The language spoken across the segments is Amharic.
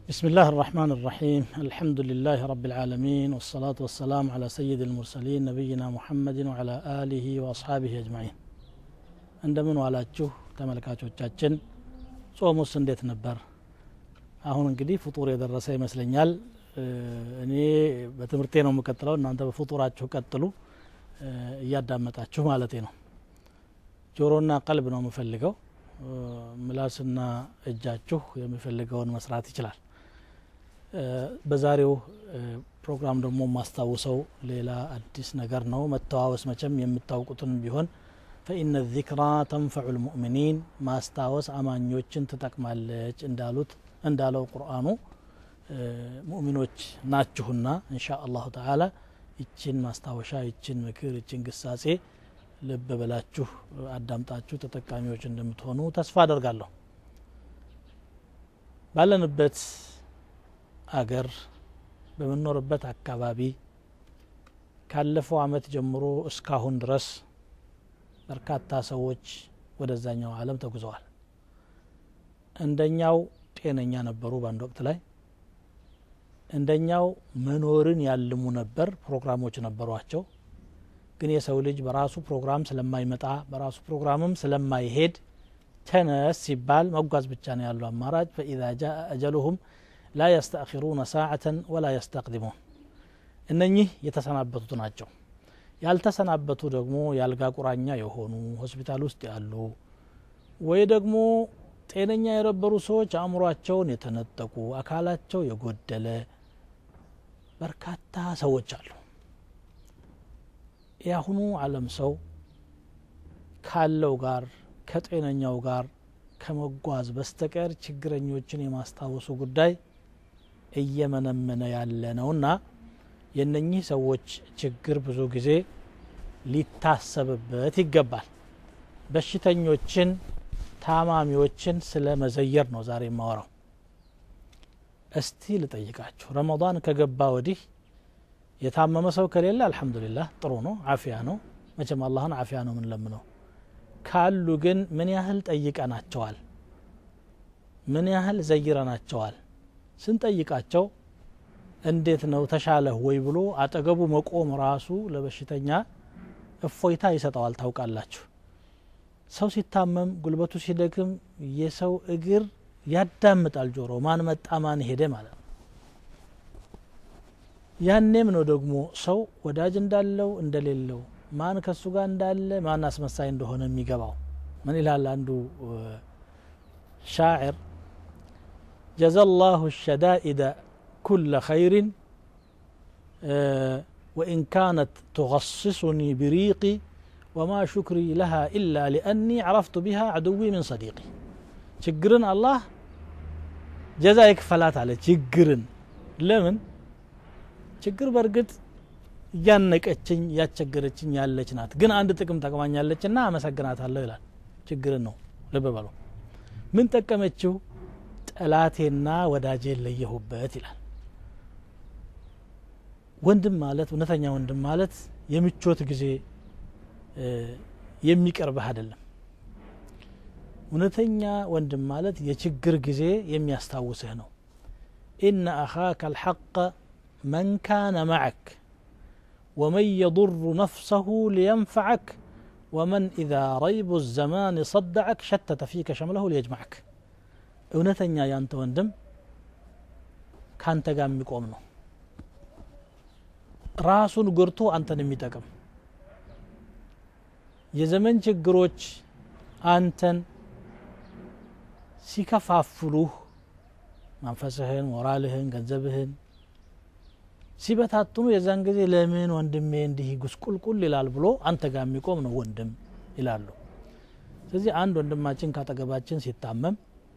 بسم الله الرحمن الرحيم الحمد لله رب العالمين والصلاة والسلام على سيد المرسلين نبينا محمد وعلى آله وأصحابه أجمعين እንደምን ዋላችሁ ተመልካቾቻችን ጾሙስ እንዴት ነበር አሁን እንግዲህ ፍጡር የደረሰ ይመስለኛል እኔ በትምህርቴ ነው የምቀጥለው እናንተ በፍጡራችሁ ቀጥሉ እያዳመጣችሁ ማለቴ ነው ጆሮና ቀልብ ነው የምፈልገው ምላስና እጃችሁ የሚፈልገውን መስራት ይችላል በዛሬው ፕሮግራም ደግሞ ማስታውሰው ሌላ አዲስ ነገር ነው መተዋወስ መቸም የምታውቁትን ቢሆን ፈኢነ ዚክራ ተንፈዑ ልሙእሚኒን ማስታወስ አማኞችን ትጠቅማለች እንዳሉት እንዳለው ቁርአኑ ሙእሚኖች ናችሁና እንሻ አላሁ ተዓላ ይችን ማስታወሻ ይችን ምክር ይችን ግሳጼ ልብ ብላችሁ አዳምጣችሁ ተጠቃሚዎች እንደምትሆኑ ተስፋ አደርጋለሁ ባለንበት አገር በምንኖርበት አካባቢ ካለፈው አመት ጀምሮ እስካሁን ድረስ በርካታ ሰዎች ወደዛኛው አለም ተጉዘዋል እንደኛው ጤነኛ ነበሩ በአንድ ወቅት ላይ እንደኛው መኖርን ያልሙ ነበር ፕሮግራሞች ነበሯቸው ግን የሰው ልጅ በራሱ ፕሮግራም ስለማይመጣ በራሱ ፕሮግራምም ስለማይሄድ ተነስ ሲባል መጓዝ ብቻ ነው ያለው አማራጭ ፈኢዛ ጃ አጀሉሁም ላ የስተአኪሩነ ሳዓተን ወላ የስተቅድሙን እነኚህ የተሰናበቱት ናቸው ያልተሰናበቱ ደግሞ የአልጋ ቁራኛ የሆኑ ሆስፒታል ውስጥ ያሉ ወይ ደግሞ ጤነኛ የነበሩ ሰዎች አእምሯቸውን የተነጠቁ አካላቸው የጎደለ በርካታ ሰዎች አሉ የአሁኑ አለም ሰው ካለው ጋር ከጤነኛው ጋር ከመጓዝ በስተቀር ችግረኞችን የማስታወሱ ጉዳይ እየመነመነ ያለ ነውና የነኚህ ሰዎች ችግር ብዙ ጊዜ ሊታሰብበት ይገባል በሽተኞችን ታማሚዎችን ስለ መዘየር ነው ዛሬ የማወራው እስቲ ልጠይቃችሁ ረመዳን ከገባ ወዲህ የታመመ ሰው ከሌለ አልሐምዱሊላህ ጥሩ ነው አፊያ ነው መቼም አላህን አፊያ ነው ምንለምነው ካሉ ግን ምን ያህል ጠይቀናቸዋል ምን ያህል ዘይረናቸዋል ስንጠይቃቸው እንዴት ነው ተሻለህ ወይ ብሎ አጠገቡ መቆም ራሱ ለበሽተኛ እፎይታ ይሰጠዋል ታውቃላችሁ ሰው ሲታመም ጉልበቱ ሲደክም የሰው እግር ያዳምጣል ጆሮ ማን መጣ ማን ሄደ ማለት ነው ያኔም ነው ደግሞ ሰው ወዳጅ እንዳለው እንደሌለው ማን ከሱ ጋር እንዳለ ማን አስመሳይ እንደሆነ የሚገባው ምን ይላል አንዱ ሻዕር ጀዛ ላሁ ሸዳኢደ ኩለ ኸይሪን ወኢን ካነት ትغصصኒ ብሪቂ ወማ ሹክሪ ለሃ ኢላ ሊአኒ ዓረፍቱ ቢሃ አድዊ ምን ሰዲቂ ችግርን አላህ ጀዛ ይክፈላት አለ ችግርን ለምን ችግር በእርግጥ እያነቀችኝ እያስቸገረችኝ ያለች ናት ግን አንድ ጥቅም ጠቅማኛለች ና አመሰግናታለሁ ይላል ችግርን ነው ልብ በሉ ምን ጠቀመችው ጠላቴና ወዳጄን ለየሁበት ይላል ወንድም ማለት እውነተኛ ወንድም ማለት የምቾት ጊዜ የሚቀርብህ አይደለም እውነተኛ ወንድም ማለት የችግር ጊዜ የሚያስታውስህ ነው ኢነ አኻከ አልሐቀ መን ካነ መዐክ ومن يضر نفسه لينفعك ومن إذا ريب الزمان صدعك شتت فيك شمله ليجمعك እውነተኛ ያንተ ወንድም ካንተ ጋር የሚቆም ነው ራሱን ጎርቶ አንተን የሚጠቅም የዘመን ችግሮች አንተን ሲከፋፍሉህ መንፈስህን ሞራልህን ገንዘብህን ሲበታትኑ የዛን ጊዜ ለምን ወንድሜ እንዲህ ጉስቁልቁል ይላል ብሎ አንተ ጋር የሚቆም ነው ወንድም ይላሉ ስለዚህ አንድ ወንድማችን ካጠገባችን ሲታመም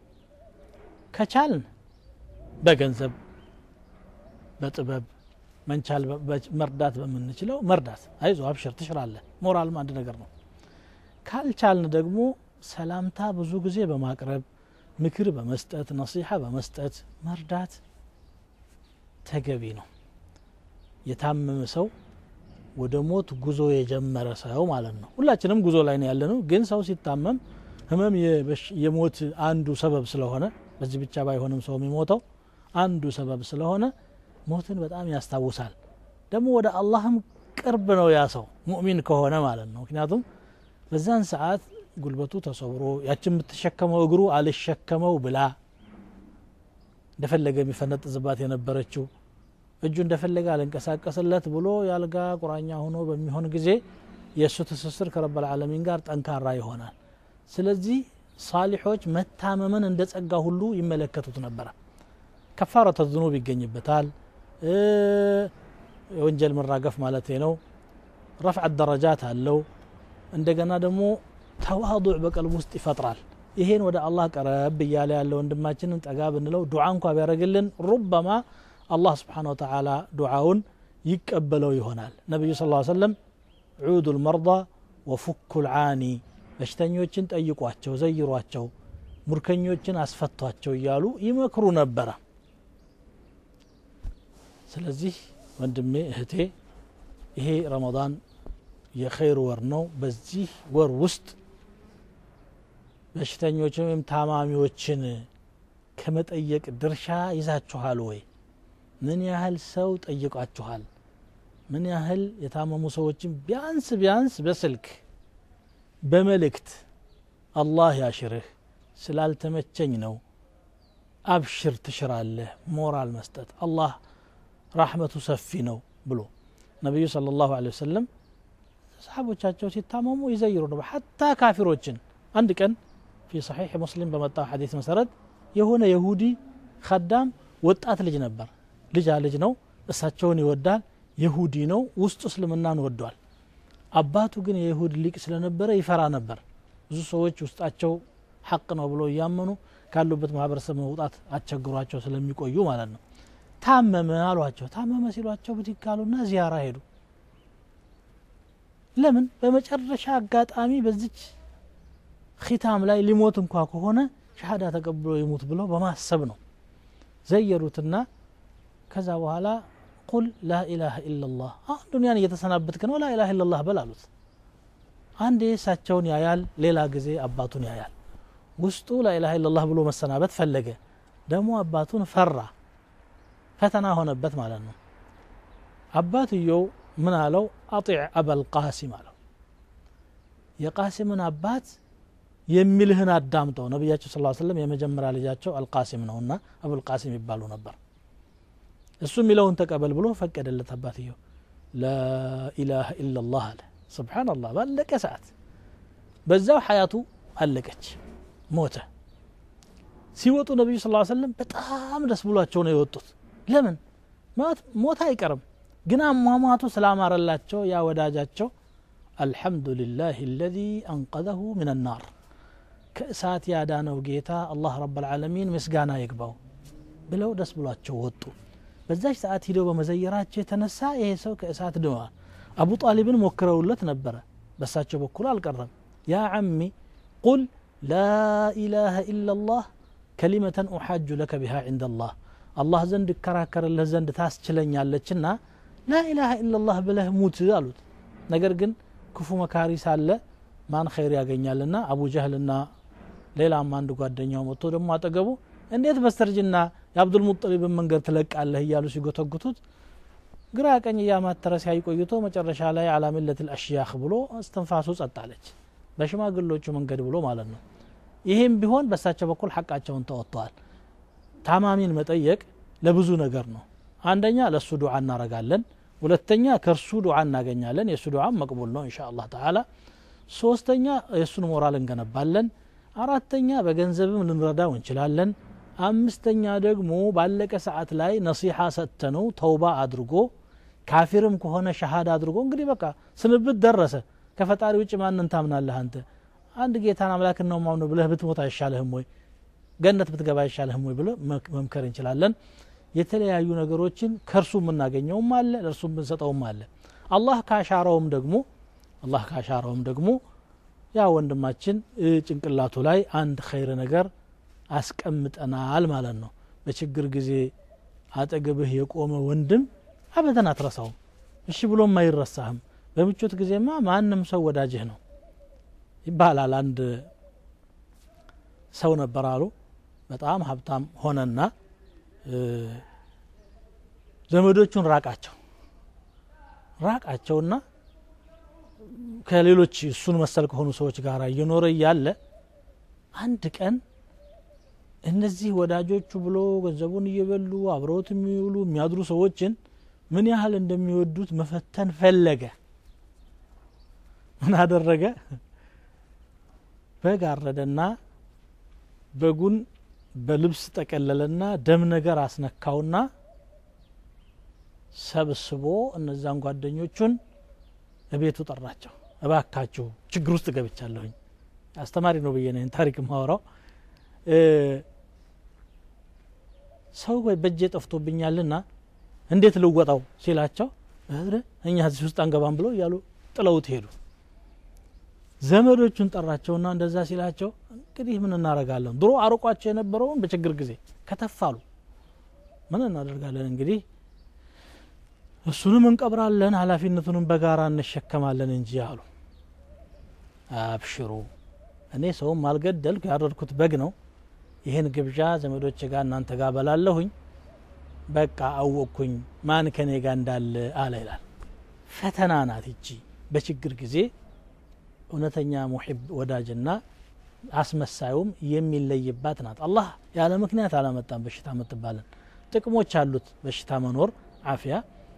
ከቻልን በገንዘብ በጥበብ መንቻል መርዳት በምንችለው መርዳት አይዞ አብሽር ትሽራለህ ሞራልም አንድ ነገር ነው ካልቻልን ደግሞ ሰላምታ ብዙ ጊዜ በማቅረብ ምክር በመስጠት ነሲሐ በመስጠት መርዳት ተገቢ ነው የታመመ ሰው ወደ ሞት ጉዞ የጀመረ ሰው ማለት ነው ሁላችንም ጉዞ ላይ ነው ያለ ነው ግን ሰው ሲታመም ህመም የሞት አንዱ ሰበብ ስለሆነ በዚህ ብቻ ባይሆንም ሰው የሚሞተው አንዱ ሰበብ ስለሆነ ሞትን በጣም ያስታውሳል ደግሞ ወደ አላህም ቅርብ ነው ያ ሰው ሙእሚን ከሆነ ማለት ነው ምክንያቱም በዛን ሰዓት ጉልበቱ ተሰብሮ ያችን የምትሸከመው እግሩ አልሸከመው ብላ እንደፈለገ የሚፈነጥዝባት የነበረችው እጁ እንደፈለገ አልንቀሳቀስለት ብሎ የአልጋ ቁራኛ ሆኖ በሚሆን ጊዜ የእሱ ትስስር ከረበል ዓለሚን ጋር ጠንካራ ይሆናል ስለዚህ ሳሊሖች መታመምን እንደ ጸጋ ሁሉ ይመለከቱት ነበረ ከፋረተ ዝኑብ ይገኝበታል የወንጀል መራገፍ ማለት ነው ረፍዕ ደረጃት አለው እንደገና ደግሞ ተዋضዕ በቀልብ ውስጥ ይፈጥራል ይሄን ወደ አላህ ቀረብ እያለ ያለ ወንድማችንን ጠጋ ብንለው ዱዓ እንኳ ቢያደረግልን ሩበማ አላህ ስብሓን ወተላ ዱዓውን ይቀበለው ይሆናል ነቢዩ ስ ሰለም ዑዱ ልመርض ወፉኩ ልዓኒ በሽተኞችን ጠይቋቸው ዘይሯቸው ሙርከኞችን አስፈቷቸው እያሉ ይመክሩ ነበረ ስለዚህ ወንድሜ እህቴ ይሄ ረመዳን የኸይር ወር ነው በዚህ ወር ውስጥ በሽተኞችን ወይም ታማሚዎችን ከመጠየቅ ድርሻ ይዛችኋል ወይ ምን ያህል ሰው ጠይቋችኋል ምን ያህል የታመሙ ሰዎችን ቢያንስ ቢያንስ በስልክ በመልእክት አላህ ያሽርህ ስላልተመቸኝ ነው አብሽር ትሽራለህ ሞራል መስጠት አላህ ራሕመቱ ሰፊ ነው ብሎ ነቢዩ صለ ላሁ ለ ወሰለም ሰሓቦቻቸው ሲታመሙ ይዘይሩ ነበር ሓታ ካፊሮችን አንድ ቀን ፊ ሰሒሕ ሙስሊም በመጣው ሐዲስ መሰረት የሆነ የሁዲ ከዳም ወጣት ልጅ ነበር ልጃ ልጅ ነው እሳቸውን ይወዳል የሁዲ ነው ውስጡ እስልምናን ወዷል አባቱ ግን የይሁድ ሊቅ ስለነበረ ይፈራ ነበር ብዙ ሰዎች ውስጣቸው ሐቅ ነው ብሎ እያመኑ ካሉበት ማህበረሰብ መውጣት አስቸግሯቸው ስለሚቆዩ ማለት ነው ታመመ አሏቸው ታመመ ሲሏቸው ብድግ አሉና ዚያራ ሄዱ ለምን በመጨረሻ አጋጣሚ በዚች ኺታም ላይ ሊሞት እንኳ ከሆነ ሻሃዳ ተቀብሎ ይሙት ብለው በማሰብ ነው ዘየሩትና ከዛ በኋላ ቁል ላኢላሃ ኢላላህ አሁን ዱኒያን እየተሰናበትክ ነው ላኢላሃ ኢላላህ በል አሉት አንዴ እሳቸውን ያያል ሌላ ጊዜ አባቱን ያያል ውስጡ ላኢላሃ ኢላላህ ብሎ መሰናበት ፈለገ ደግሞ አባቱን ፈራ ፈተና ሆነበት ማለት ነው አባትየው ምን አለው አጢዕ አበልቃሲም አለው የቃሲምን አባት የሚልህን አዳምጠው ነቢያቸው ስ ሰለም የመጀመሪያ ልጃቸው አልቃሲም ነውና አቡልቃሲም ይባሉ ነበር እሱ የሚለውን ተቀበል ብሎ ፈቀደለት አባትየው ላኢላሃ ኢላላህ አለ ስብሓናላህ ባለቀ ሰዓት በዛው ሐያቱ አለቀች ሞተ ሲወጡ ነቢዩ ስ ሰለም በጣም ደስ ብሏቸው ነው የወጡት ለምን ሞት አይቀርም ግን አሟሟቱ ስላማረላቸው ያ ወዳጃቸው አልሐምዱሊላህ አለዚ አንቀዘሁ ምን ናር ከእሳት ያዳነው ጌታ አላህ ረብ ልዓለሚን ምስጋና ይግባው ብለው ደስ ብሏቸው ወጡ በዛች ሰዓት ሂደው በመዘየራቸው የተነሳ ይሄ ሰው ከእሳት ድኗል አቡ ጣሊብን ሞክረውለት ነበረ በሳቸው በኩል አልቀረም ያ ዓሚ ቁል ላኢላሃ ኢላላህ ከሊመተን ኡሓጁ ለከ ቢሃ ዕንደ አላህ አላህ ዘንድ እከራከርልህ ዘንድ ታስችለኛለችና ላኢላሃ ኢላላህ ብለህ ሙት አሉት ነገር ግን ክፉ መካሪ ሳለ ማን ኸይር ያገኛልና አቡ ጀህልና ሌላም አንድ ጓደኛው መጥቶ ደግሞ አጠገቡ እንዴት በስተርጅና የአብዱልሙጠሊብን መንገድ ትለቃለህ እያሉ ሲጎተጉቱት ግራ ቀኝ እያማተረ ሲያይ ቆይቶ መጨረሻ ላይ አላ ሚለት ልአሽያኽ ብሎ እስትንፋሱ ጸጣለች በሽማግሎቹ መንገድ ብሎ ማለት ነው ይህም ቢሆን በሳቸው በኩል ሐቃቸውን ተወጥተዋል ታማሚን መጠየቅ ለብዙ ነገር ነው አንደኛ ለእሱ ዱዓ እናረጋለን ሁለተኛ ከእርሱ ዱዓ እናገኛለን የእሱ ዱዓም መቅቡል ነው እንሻ አላህ ተዓላ ሶስተኛ የእሱን ሞራል እንገነባለን አራተኛ በገንዘብም ልንረዳው እንችላለን አምስተኛ ደግሞ ባለቀ ሰዓት ላይ ነሲሓ ሰጥተነው ተውባ አድርጎ ካፊርም ከሆነ ሸሃዳ አድርጎ እንግዲህ በቃ ስንብት ደረሰ ከፈጣሪ ውጭ ማንን ታምናለህ አንተ አንድ ጌታን አምላክ ነው ማምነ ብለህ ብትሞት አይሻልህም ወይ ገነት ብትገባ አይሻልህም ወይ ብለ መምከር እንችላለን የተለያዩ ነገሮችን ከእርሱ የምናገኘውም አለ ለእርሱ የምንሰጠውም አለ አላህ ካሻረውም ደግሞ አላህ ካሻረውም ደግሞ ያ ወንድማችን ጭንቅላቱ ላይ አንድ ኸይር ነገር አስቀምጠናል ማለት ነው በችግር ጊዜ አጠገብህ የቆመ ወንድም አበደን አትረሳውም እሺ ብሎም አይረሳህም በምቾት ጊዜማ ማንም ሰው ወዳጅህ ነው ይባላል አንድ ሰው ነበር አሉ በጣም ሀብታም ሆነና ዘመዶቹን ራቃቸው ራቃቸውና ከሌሎች እሱን መሰል ከሆኑ ሰዎች ጋር እየኖረ እያለ አንድ ቀን እነዚህ ወዳጆቹ ብሎ ገንዘቡን እየበሉ አብረውት የሚውሉ የሚያድሩ ሰዎችን ምን ያህል እንደሚወዱት መፈተን ፈለገ ምን አደረገ በግ አረደና በጉን በልብስ ጠቀለለና ደም ነገር አስነካውና ሰብስቦ እነዛን ጓደኞቹን እቤቱ ጠራቸው እባካችሁ ችግር ውስጥ ገብቻለሁኝ አስተማሪ ነው ብዬ ነው ታሪክ ማወራው ሰው በእጄ ጠፍቶብኛልና እንዴት ልወጣው ሲላቸው እኛ እዚህ ውስጥ አንገባም ብለው እያሉ ጥለውት ሄዱ ዘመዶቹን ጠራቸውና እንደዛ ሲላቸው እንግዲህ ምን እናደረጋለን ድሮ አርቋቸው የነበረውን በችግር ጊዜ ከተፋሉ ምን እናደርጋለን እንግዲህ እሱንም እንቀብራለን ሀላፊነቱንም በጋራ እንሸከማለን እንጂ አሉ አብሽሩ እኔ ሰውም አልገደልኩ ያረድኩት በግ ነው ይህን ግብዣ ዘመዶች ጋር እናንተ ጋር በላለሁኝ በቃ አወቅኩኝ ማን ከኔ ጋር እንዳለ አለ ይላል ፈተና ናት ይቺ በችግር ጊዜ እውነተኛ ሙሒብ ወዳጅና አስመሳዩም የሚለይባት ናት አላህ ያለ ምክንያት አላመጣም በሽታ የምትባለን ጥቅሞች አሉት በሽታ መኖር አፊያ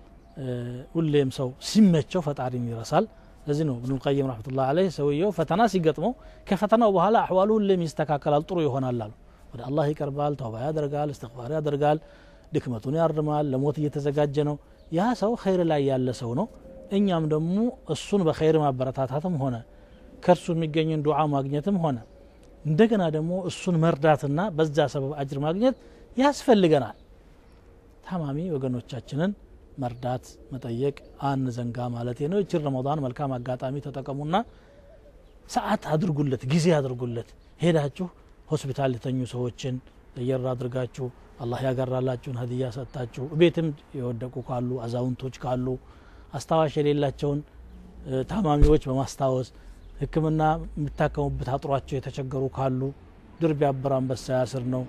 ሁሌም ሰው ሲመቸው ፈጣሪን ይረሳል ለዚህ ነው እብኑ ልቀይም ረመቱላ አለህ ሰውየው ፈተና ሲገጥመው ከፈተናው በኋላ አሕዋሉ ሁሌም ይስተካከላል ጥሩ ይሆናል አሉ ወደ አላህ ይቀርባል ተውባ ያደርጋል እስትግፋር ያደርጋል ድክመቱን ያርማል ለሞት እየተዘጋጀ ነው ያ ሰው ኸይር ላይ ያለ ሰው ነው እኛም ደግሞ እሱን በኸይር ማበረታታትም ሆነ ከእርሱ የሚገኝን ዱዓ ማግኘትም ሆነ እንደገና ደግሞ እሱን መርዳትና በዛ ሰበብ አጅር ማግኘት ያስፈልገናል ታማሚ ወገኖቻችንን መርዳት መጠየቅ አንዘንጋ ማለት ነው ይችን ረመዳን መልካም አጋጣሚ ተጠቀሙና ሰዓት አድርጉለት ጊዜ አድርጉለት ሄዳችሁ ሆስፒታል የተኙ ሰዎችን ለየር አድርጋችሁ አላህ ያገራላችሁን ሀዲያ ሰጥታችሁ ቤትም የወደቁ ካሉ አዛውንቶች ካሉ አስታዋሽ የሌላቸውን ታማሚዎች በማስታወስ ህክምና የሚታከሙበት አጥሯቸው የተቸገሩ ካሉ ድር ቢያብር አንበሳ ያስር ነው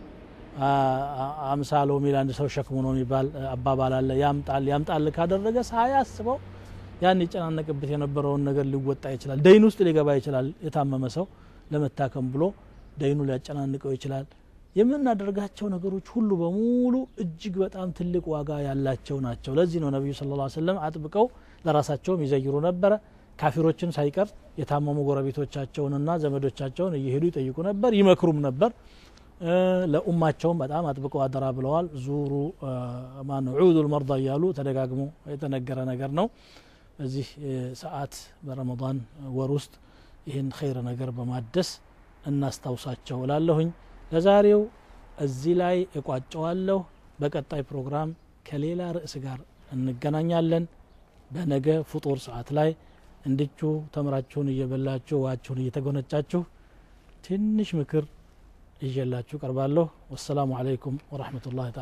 አምሳ ሎሚ ለአንድ ሰው ሸክሙ ነው የሚባል አባባል አለ ያምጣል ያምጣል ካደረገ ሳያስበው ያን ይጨናነቅበት የነበረውን ነገር ሊወጣ ይችላል ደይን ውስጥ ሊገባ ይችላል የታመመ ሰው ለመታከም ብሎ ደይኑ ሊያጨናንቀው ይችላል የምናደርጋቸው ነገሮች ሁሉ በሙሉ እጅግ በጣም ትልቅ ዋጋ ያላቸው ናቸው ለዚህ ነው ነቢዩ ስለ ላ ሰለም አጥብቀው ለራሳቸውም ይዘይሩ ነበረ ካፊሮችን ሳይቀር የታመሙ ጎረቤቶቻቸውንና ዘመዶቻቸውን እየሄዱ ይጠይቁ ነበር ይመክሩም ነበር ለኡማቸውም በጣም አጥብቀው አደራ ብለዋል ዙሩ ማን ዑዱ ልመርዳ እያሉ ተደጋግሞ የተነገረ ነገር ነው በዚህ ሰዓት በረመዳን ወር ውስጥ ይህን ኸይር ነገር በማደስ እናስታውሳቸው እላለሁኝ ለዛሬው እዚህ ላይ እቋጨዋለሁ በቀጣይ ፕሮግራም ከሌላ ርዕስ ጋር እንገናኛለን በነገ ፍጡር ሰዓት ላይ እንድቹ ተምራችሁን እየበላችሁ ዋችሁን እየተጎነጫችሁ ትንሽ ምክር ይዤላችሁ ቀርባለሁ ወሰላሙ አለይኩም ወረሕመቱላህ